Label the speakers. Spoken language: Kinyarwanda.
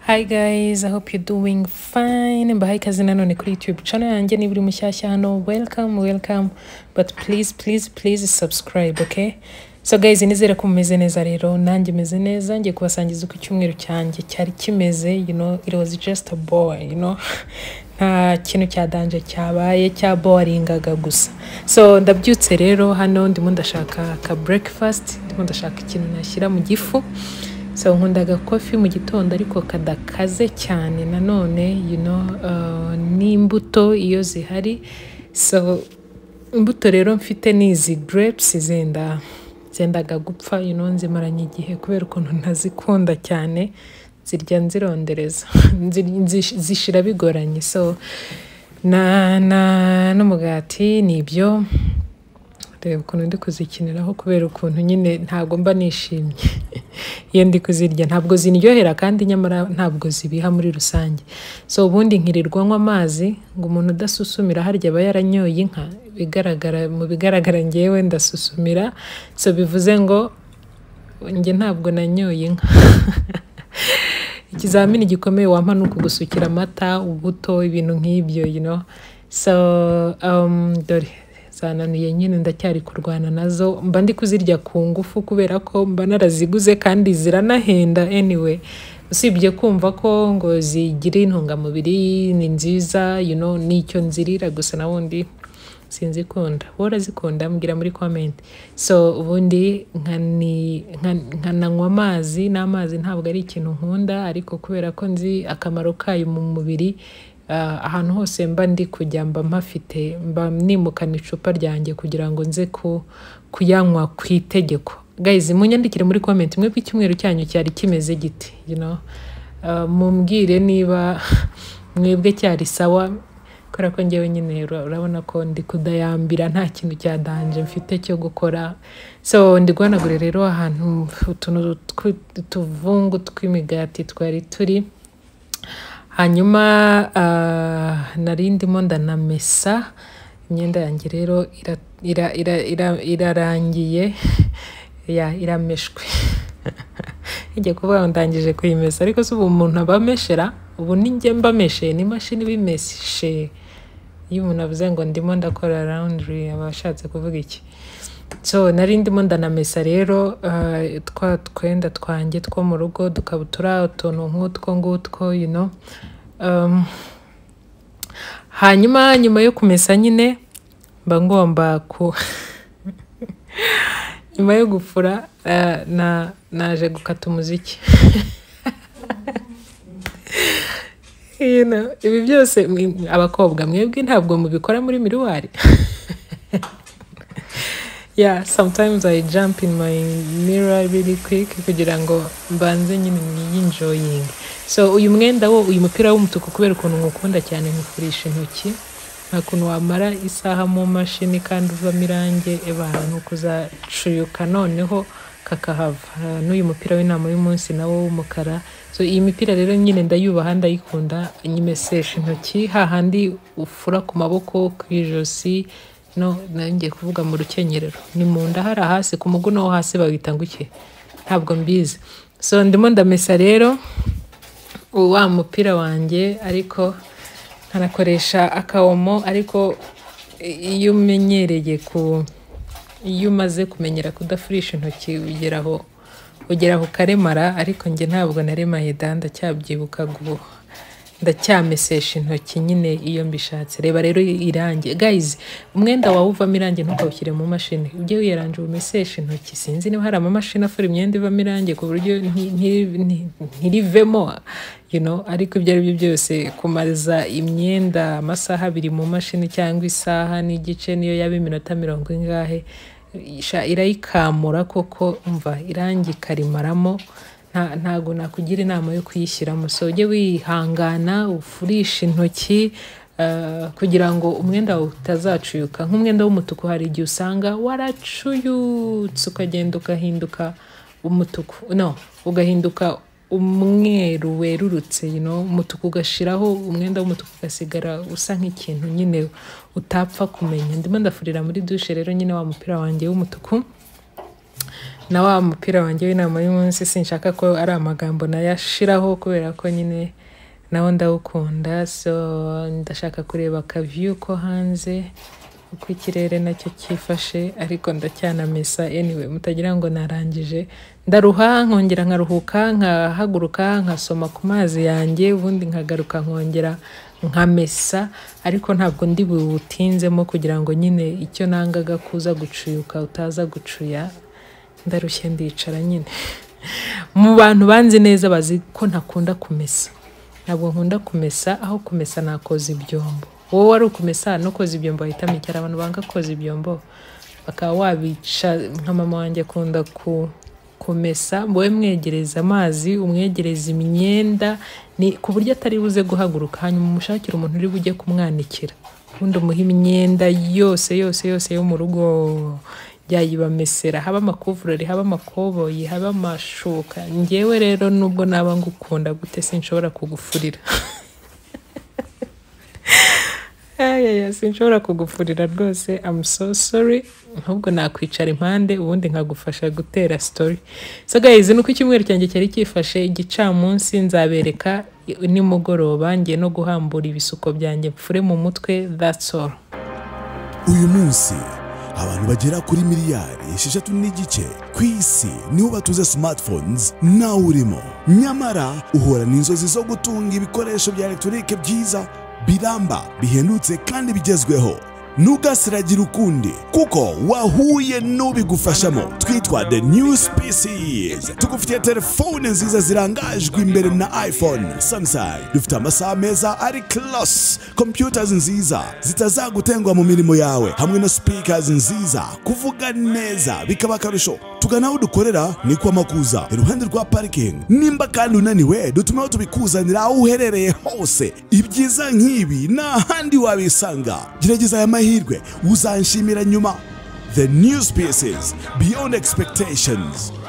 Speaker 1: Hi guys, I hope you're doing fine. Mbahaye ikaze nanone kuri YouTube channel yanjye niba uri mushyashya hano. Welcome, welcome. But please, please, please subscribe, okay? So guys, nizere ko mumeze neza rero. Nanjye meze neza. Ngiye kubasangiza uko icyumweru cyanjye cyari kimeze, you know, it was just a boy, you know. nta kintu cya danje cyabaye cya boringaga gusa so ndabyutse rero hano ndimo ndashaka ka breakfast ndimo ndashaka ikintu nashyira mu gifu so nkunda agakofi mu gitondo ariko kadakaze cyane nanone you know, uh, n'imbuto iyo zihari so imbuto rero mfite ni izi grapes zenda zendaga gupfa you know, nzimaranye igihe kubera ukuntu ntazikunda cyane zirya nzirondereza Nzir- nzish- zishira bigoranye so na na n'umugati ni ibyo reba ukuntu ndi kuzikiniraho kubera ukuntu nyine ntabwo mba nishimye iyo ndi kuzirya ntabwo zindyohera kandi nyamara ntabwo zibiha muri rusange so ubundi nkirirwa nywa amazi ngo umuntu udasusumira harya aba yaranyoye inka bigaragara mu bigaragara ngewe ndasusumira so bivuze ngo njye ntabwo nanyoye inka ikizamini gikomeye wampa ni ukugusukira amata ubuto ibintu nk'ibyo you know so um, dore zananuye nyine ndacyari kurwana nazo mba ndi kuzirya ku ngufu kubera ko mba naraziguze kandi ziranahenda anyway usibye kumva ko ngo zigira intungamubiri ni nziza you know nicyo nzirira gusa na wundi sinzikunda wowe urazikunda mbwira muri comment so ubundi nkani- nka- nkananywa amazi n'amazi ntabwo ari ikintu nkunda ariko kubera ko nzi akamaro kayo mu mubiri ah, ahantu hose mba ndi kujya mba mpafite mba nimukana icupa ryanjye kugira ngo nze ku- kuyanywa ku itegeko guys munyandikire muri comment mwebwe icyumweru cyanyu cyari kimeze giti you know Ah, mumbwire niba mwebwe cyari sawa kubera ko ngewe nyine ura- urabona ko ndi kudayambira nta kintu cya danje mfite cyo gukora so ndi guhanagura rero ahantu utuntu tw- utuvungu tw'imigati twari turi hanyuma ah, nari ndimo ndanamesa imyenda yanjye rero ira- ira- ira- ira- irarangiye ya irameshwe ijya kuvuga ngo ndangije kuyimesa ariko si ubu umuntu aba ameshera ubu ni njye mba mesheye ni imashini ibimeshe iyo umuntu avuze ngo ndimo ndakora laundry aba ashatse kuvuga iki so nari ndimo ndanamesa rero uh, twa twenda twanjye two mu rugo dukabutura utuntu nk'utwo ngutwo you know um, hanyuma nyuma yo kumesa nyine mba ngomba ku nyuma yo gufura eh, na naje gukata umuziki You know, ibi byose mwe- abakobwa mwebwe ntabwo mubikora muri miruwari yeah sometimes i jump in my mirror really quick kugira ngo mbanze nyine niyinjoying so uyu mwenda wo uyu mupira w'umutuku kubera ukuntu nkukunda cyane nkufurisha intoki nta kuntu wamara isaha mu mashini kandi uvamo irange ebana ni ukuzacuyuka noneho kakahava Ah, n'uyu mupira w'inama y'umunsi nawo w'umukara so iyi mipira rero nyine ndayubaha ndayikunda nyimesesha intoki hahandi ufura ku maboko ku ijosi no nanjye kuvuga mu rukenyerero ni mu nda hari hasi ku muguno wo hasi bawita ngo iki ntabwo mbizi so ndimo ndamesa rero wa mupira wanjye ariko nkanakoresha akawomo ariko iyo umenyereye ku iyo umaze kumenyera kudafurisha intoki ugeraho ugeraho ukaremara ariko njye ntabwo naremaye da ndacyabyibukaga ubu ndacyamesesha intoki nyine iyo mbishatse reba rero irangi guys umwenda wawe uvamo irangi ntukawushyire mu mashini ujye wiyaranje umeseshe intoki sinzi niba hari amamashini afura imyenda ivamo irangi ku buryo nti- nti- nti- ntirivemo you know, ariko ibyo ari byo byose kumaza imyenda amasaha abiri mu mashini cyangwa isaha n'igice niyo yaba iminota mirongo ingahe sha irayikamura koko umva irangi ikarimaramo nta- ntabwo nakugira inama yo kuyishyiramo so ujye wihangana ufurishe intoki eh, kugira ngo umwenda wawe utazacuyuka nk'umwenda w'umutuku hari igihe usanga waracuyutse ukagenda ugahinduka umutuku no ugahinduka umweru werurutse you know, umutuku ugashiraho umwenda w'umutuku ugasigara usa nk'ikintu nyine utapfa kumenya ndimo ndafurira muri dushe rero nyine wa mupira wanjye w'umutuku na wa mupira wanjye w'inama y'umunsi sinshaka ko ari amagambo nayashiraho kubera ko nyine nawo ndawukunda so ndashaka kureba akaviyu ko hanze uko ikirere nacyo cyifashe ariko ndacyanamesa anyway mutagira ngo narangije ndaruha nkongera nkaruhuka nkahaguruka nkasoma ku mazi yanjye ubundi nkagaruka nkongera nkamesa ariko ntabwo ndi buwutinzemo kugira ngo nyine icyo nangaga kuza gucuyuka utaza gucuya ndarushye ndicara nyine mu bantu banzi neza bazi ko ntakunda kumesa ntabwo nkunda kumesa aho kumesa nakoza ibyombo wowe wari ukumesa no koza ibyombo wahitamo icyara abantu banga koza ibyombo bakaba wabica nka mama wanjye akunda ku kumesa wowe mwegereza amazi umwegereza imyenda ni ku buryo atari buze guhaguruka hanyuma umushakira umuntu uri bujye kumwanikira ubundi umuha imyenda yose yose yose yo mu rugo yayibamesera haba amakuvurori haba amakoboyi haba amashuka ngewe rero nubwo naba ngukunda gute sinshobora kugufurira ayaya sinshobora kugufurira rwose I'm so sorry ahubwo nakwicara impande ubundi nkagufasha gutera story so guys nuko icyumweru cyanjye cyari cyifashe igicamunsi nzabereka nimugoroba ngiye no guhambura ibisuko byanjye mfure mu mutwe that's all
Speaker 2: uyu munsi abantu bagera kuri miliyari esheshatu n'igice ku isi niho batuze smartphones nawe urimo nyamara uhura n'inzozi zo gutunga ibikoresho bya elegitoronike byiza biramba bihendutse kandi bigezweho ntugasiragira ukundi kuko wahuye n'ubigufashamo twitwa the new species tugufitiye telefone nziza zirangajwe imbere na iphone samsung dufite amasaha meza ari class computers nziza zitazagutengwa mu mirimo yawe hamwe na speakers nziza kuvuga neza bikaba akarusho tugana aho dukorera ni kwa makuza iruhande rwa parikingi nimba kandi unaniwe dutumeho tubikuzanira aho uherereye hose ibyiza nk'ibi nta handi wabisanga gerageza aya mahirwe uzanshimira nyuma the new species beyond expectations